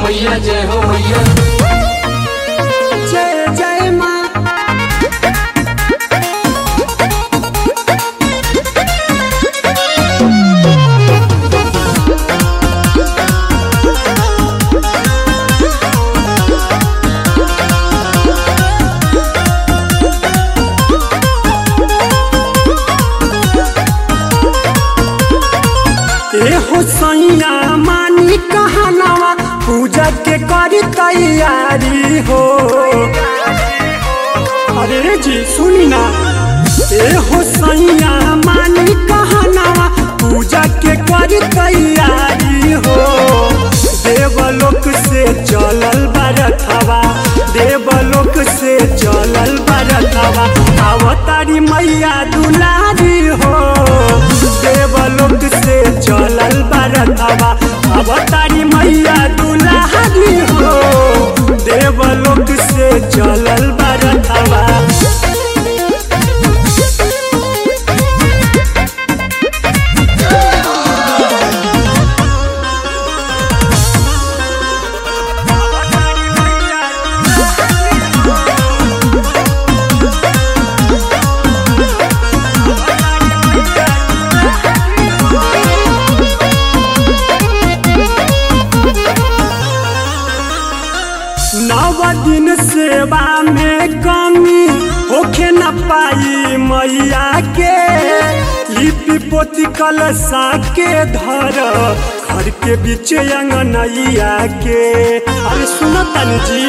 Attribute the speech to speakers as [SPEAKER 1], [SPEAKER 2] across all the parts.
[SPEAKER 1] मैया जय हो मैया
[SPEAKER 2] जय जय माँ एहो सैया मानी कहनावा पूजा के करी तैयारी हो अरे जी सुनी ना एहो सैया मानी कहनावा पूजा के करी तैयारी हो देवलोक से चलल बरथवा देवलोक से चलल बरथवा अवतारी मैया दुलारी हो देवलोक से चलल बरथवा अवतारी मैया दुलारी हो देवलोक से चलल बरथवा नव दिन सेवा में कमी होखे न पाई मैया के लिपि पोती कलशा के धर घर के बीच अंगनैया के अरे सुनो तनी जी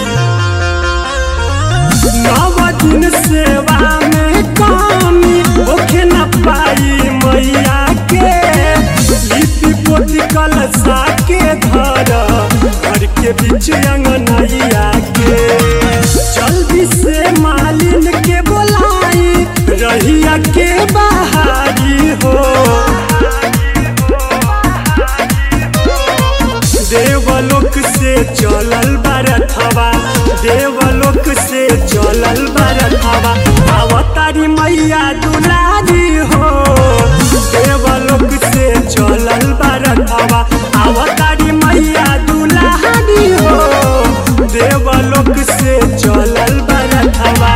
[SPEAKER 2] नव दिन सेवा में कमी होखे न पाई मैया के लिपि पोती कलशा के धर घर के बीच अंगनैया के जल्दी से मालिन के बोलाई रहिया के बहारी हो देवलोक से चलल बरथवा देवलोक से चलल बरथवा अवतारी मैया दुलारी हो देवलोक से चलल बरथवा अवतारी मैया दुलारी हो देवलोक से चलल बरथवा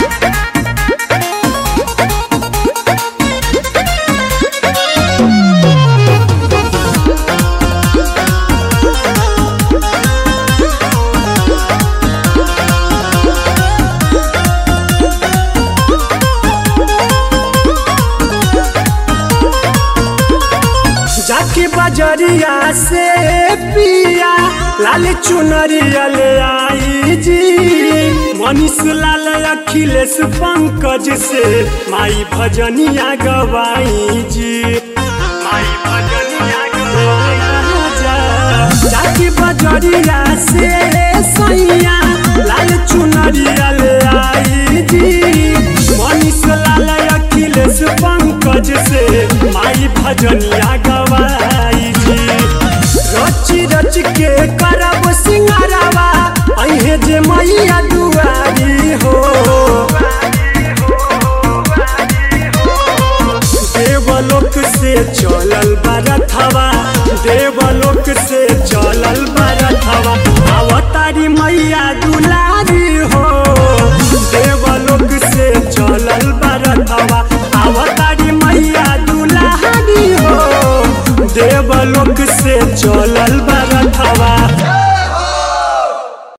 [SPEAKER 2] जाके बजरिया से पिया लाल चुनरिया ले आई जी मनीष लाल अखिलेश पंकज से माई भजनिया गवाई जी माई भजनिया गवाई जा जाके बजरिया से सैया लाल चुनरिया ले आई जी मनीष लाल अखिलेश पंकज से माई भजनिया गवाई